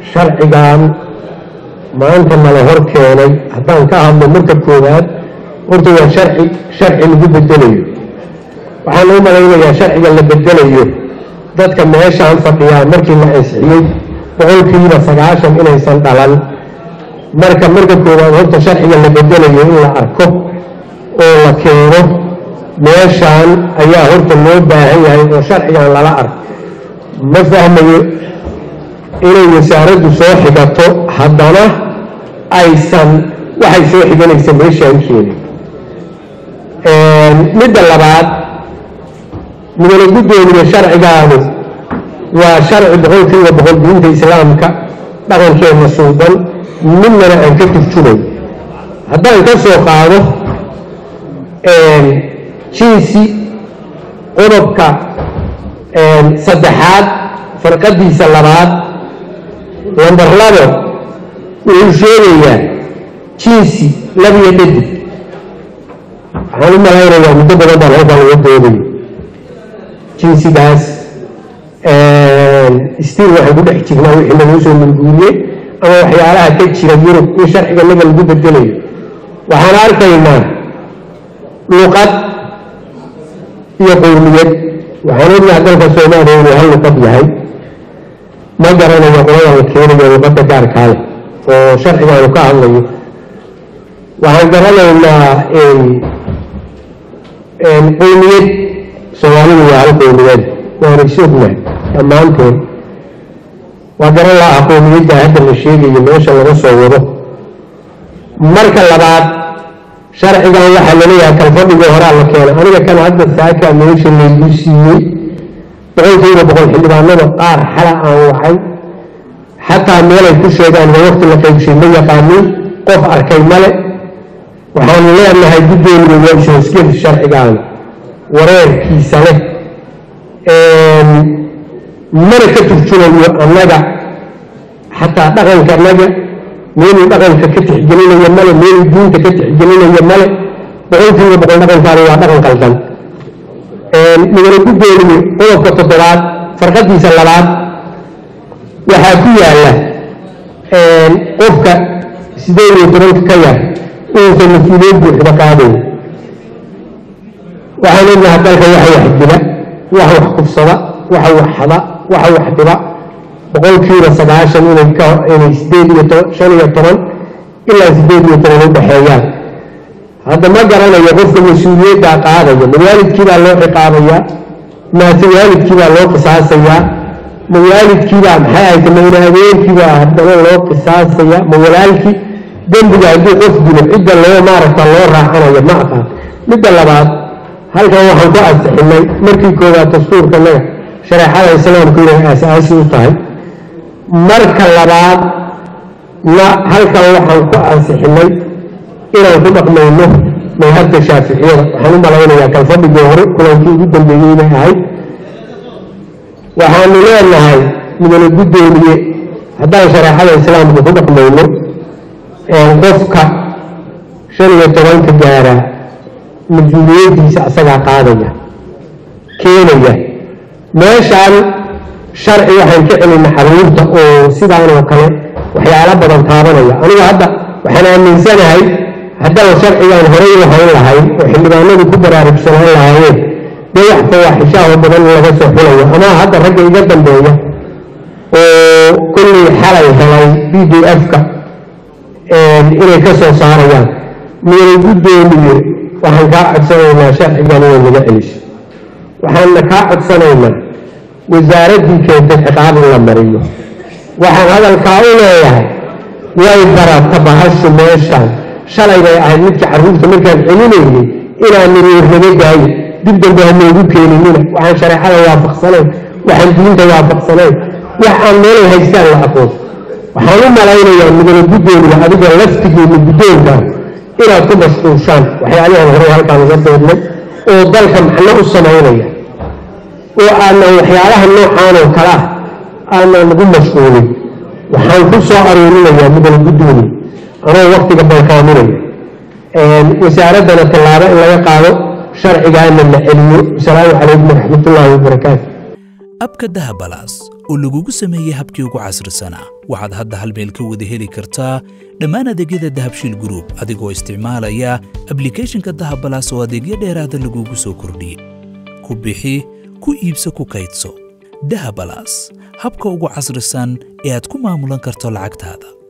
sharcigan maanta nala hor keenay haddaan ka hadlo marka koowaad horta waa sharci sharci lagu bedelayo waxaan u malaynayaa sharciga la bedelayo dadka meeshaan fadhiyaa markii la ansixiyey boqolkiiba sagaashan inaysan dhalan marka marka koowaad horta sharciga la bedelayo in la arko oo la keeno meeshaan ayaa horta loo baahan yahay oo sharcigan lala arko ma fahmayo inay wasaaraddu soo xigato haddana aysan waxay soo xiganaysa meeshaan keenin midda labaad mudane guddoomiye sharcigaanu waa sharci boqolkiiba boqol diinta islaamka dhaqankeena suuban midnana aan ka turjumay haddaan ka soo qaado jinsi qodobka saddexaad farqadiisa labaad lambar labo wuxuu sheegayaa jinsi labiyo dhadig waxaan u malaynayaa muddo badan baan halkaan uga dooday jinsigaas stiil waxaan ku dhex jirnaa wixii lagu soo murguuriyey ama waxyaalaha ka jira yurub in sharciga naga lagu bedelayo waxaan arkaynaa luqad iyo qowmiyad waxaan ognaha dalka soomaaliya inuu hal luqad yahay ma garanayo qolada la keenayo luqadda gaarkaa leh oo sharcigaanu ka hadlayo waxaan garanaynaa qowmiyad soomaalidu waa hal qowmiyad waana isognahay dhammaanteen waa garan laha qowmiyadda hadda la sheegayo meesha laga soo wado marka labaad sharcigan waxaa laleeyahay kalfadhigii horaa la keenay aniga kan hadda saakaa meesha laygu siiyey boqolkiiba boqol xildhibaanada qaar xala aan wacay xataa meelay ku sheegaan waa waqti la qaybshay ma yaqaanin qof arkay male waxaanu leenahay guddoomiga waa ishoosgel sharcigan wareerkiisa leh mana ka turjumayo annaga xataa dhaqanka annaga meeluu dhaqanka ka tixgelinayo male meeluu diinta ka tixgelinayo male boqolkiiba boqol dhaqankaani waa dhaqan qaldan mudane guddoomiye qodobka toddobaad farqadiisa labaad waxaa ku yaalla qofka sideed iyo tobanka ka yar uusan mas-uuliyad buuxda qaadayn waxaan ognaha dalka waxa wax dila waxa wax kufsada waxa wax xada waxa wax dhiba boqolkiiba sagaashan inay ka inay sideed iyo toban shan iyo toban ilaa sideed iyo toban u dhexeeyaan hadda ma garanayo qofka mas-uuliyaddaa qaadaya ma waalidkiibaa loo ciqaabayaa maase waalidkiibaa loo qisaasayaa ma waalidkiibaa maxay ahayta ma ina habeenkiibaa haddana loo qisaasaya ma walaalkii dembiga hadduu qof dilo cidda loo maaragta loo raacanayo ma aqaan midda labaad halkan waxaan ku ansixinay markii koowaad dastuurka naga shareecada islaamku inay aasaasi u tahay marka labaad na halkan waxaan ku ansixinay inaan ku dhaqmayno madhabta shaaficiyada waxaan u malaynayaa kalfadhigii hore kulankii ugu dambeeyey inay ahayd waxaanu leenahay mudane guddoomiye haddaan shareecada islaamka ku dhaqmayno qofka shan iyo tobanka gaara mas-uuliyadiisa asagaa qaadaya keenaya meeshaan sharci waxaan ka celina xaruurta oo sidaan oo kale waxyaalo badan taabanaya anigu hadda waxaan aaminsanahay haddaan sharcigaan horay u hayn lahayn oo xildhibaanadu ku baraarugsanaan lahaayeen dee wax fawaaxishaahoo badan laga soo xulayo ama hadda ragga iga dambeeya oo kullii xalay helay b d f-ka inay ka soo saarayaan miyay guddoomiye waxaan kaa codsanaynaa sharcigan inay naga celiso waxaanna kaa codsanaynaa wasaaraddii keentay ciqaab in la mariyo waxaan hadalkaa u leeyahay way barata bahashu meeshaan shalay bay ahayd midka carruurta markaan celinaynay inaan niriirnaga daayo dib dambe hanoogu keeninina waxaan shareecada waafaqsanayn waxaan diinta waafaqsanayn wax aan meelay haystaan la aqoon waxaan u malaynayaa mudane guddoomiga adiga laftigeena guddoonka inaad ku mashquulshaan waxyaalihan hore halkaan uga doodnay oo dalka macno u samaynaya oo aanan waxyaalaha noocaan oo kale ah aanan nagu mashquulin waxaan ku soo aruurinayaa mudane guddoomiye anoo waktiga balkaaminaya wasaaraddana tallaabo in laga qaado sharcigaana la celiyo asalaamu calaykum waraxmatullaahi wabarakaatu abka dahabalaas oo lagugu sameeyey habkii ugu casrisanaa waxaad hadda hal meel ka wada heli kartaa dhammaan adeegyada dahabshiil gruub adigoo isticmaalaya ablikhethonka dahabalaas oo adeegyo dheeraada lagugu soo kordhiyey ku bixi ku iibso ku kaydso dahabalaas habka ugu casrisan ee aad ku maamulan karto lacagtaada